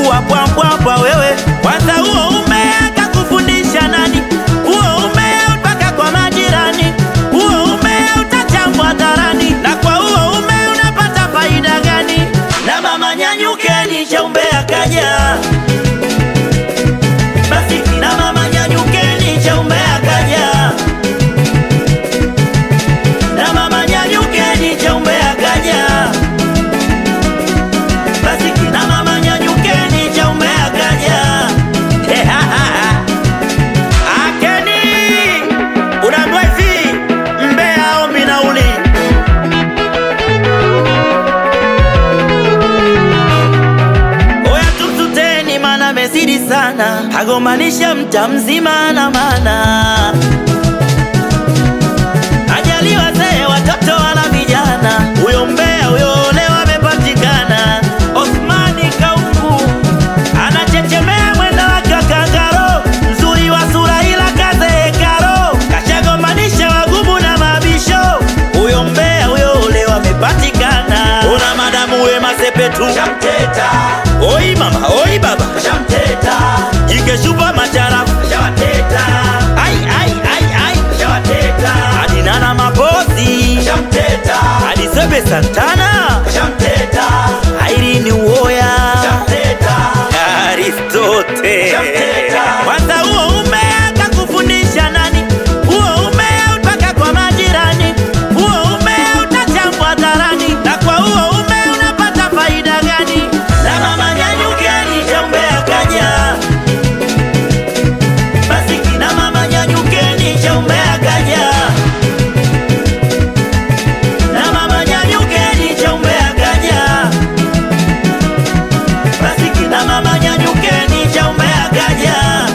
kuwa bwambwambwa wewe. Kwanza huo umea kakufundisha nani? Huo umea mpaka kwa majirani, huo umea utachambwa hadharani, na kwa huo umea unapata faida gani? Na mama nyanyukeni, cha umbea kaja basi, na mama nyanyukeni, cha umbea kaja na mama nyanyukeni, cha umbea kaja basi kina mama nyanyukeni, cha umbea kaja. Akeni unaambiwa hivi, mbea ombi nauli. Oya tumsuteni, mana mezidi sana, agombanisha mta mzima na mana ajali wazee, watoto wala vijana, huyo mbea huyo leo amepatikana. Osmani Kaungu anachechemea mwendo wa kakangaro, mzuri wa sura ila kazeekaro, kashagombanisha wagumu na mabisho. Huyo mbea huyo leo amepatikana. Una madamu Wema Sepetu Shamteta, oi mama oi baba shamteta, jikeshupa macharafu shawateta, ai ai ai ai shawateta, adinana mapozi shamteta, adisebe Santana shamteta, Irene Uwoya shamteta, Aristote. Shamteta. Kwanza huo umea kakufundisha nani? Huo umea mpaka kwa majirani, huo umea utachambwa hadharani, na kwa huo umea unapata faida gani? Na mama nyanyukeni, cha umbea kaja. Basi kina mama nyanyukeni, cha umbea kaja. Na mama nyanyukeni, cha umbea kaja. Basi kina mama nyanyukeni, cha umbea kaja.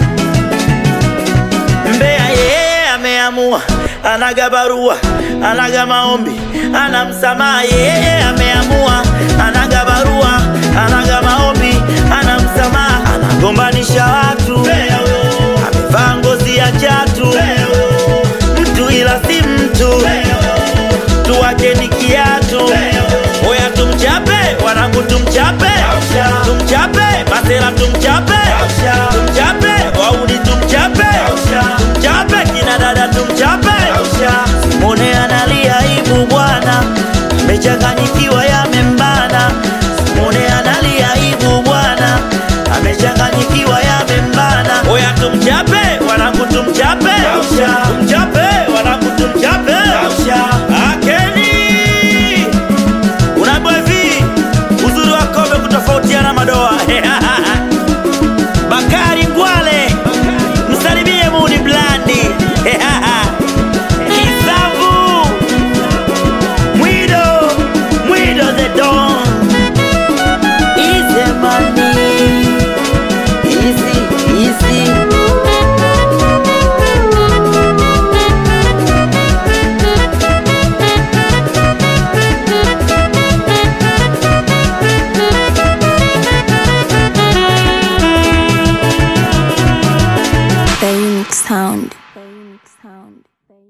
Mbea yeye ameamua, anaga barua, anaga maombi, ana msamaha. Yeye ameamua, anaga barua, anaga maombi, ana msamaha, anagombanisha watu. Mbea huyo amevaa ngozi ya chatu, Mbea huyo mtu ila si mtu, Mbea huyo tuwake ni kiatu. Oya tumchape, wanangu tumchape, Ausha. tumchape, masela tumchape, Ausha. tumchape, wauni tumchape, Ausha. tumchape, kina dada tumchape. Simone analia aibu bwana, amechanganyikiwa yamembana. Simone analia aibu bwana, amechanganyikiwa yamembana. Oya tumchape, wanangu tumchape, Ausha. tumchape, wanangu tumchape. Akeni unaambiwa hivi, uzuri wa kombe kutofautiana madoa. Bakari Ngwale, msalimie Mudi Blandi. Kisambu Mwido, Mwido the Don. Easy money, easy, easy. The Unique Sound. The Unique Sound.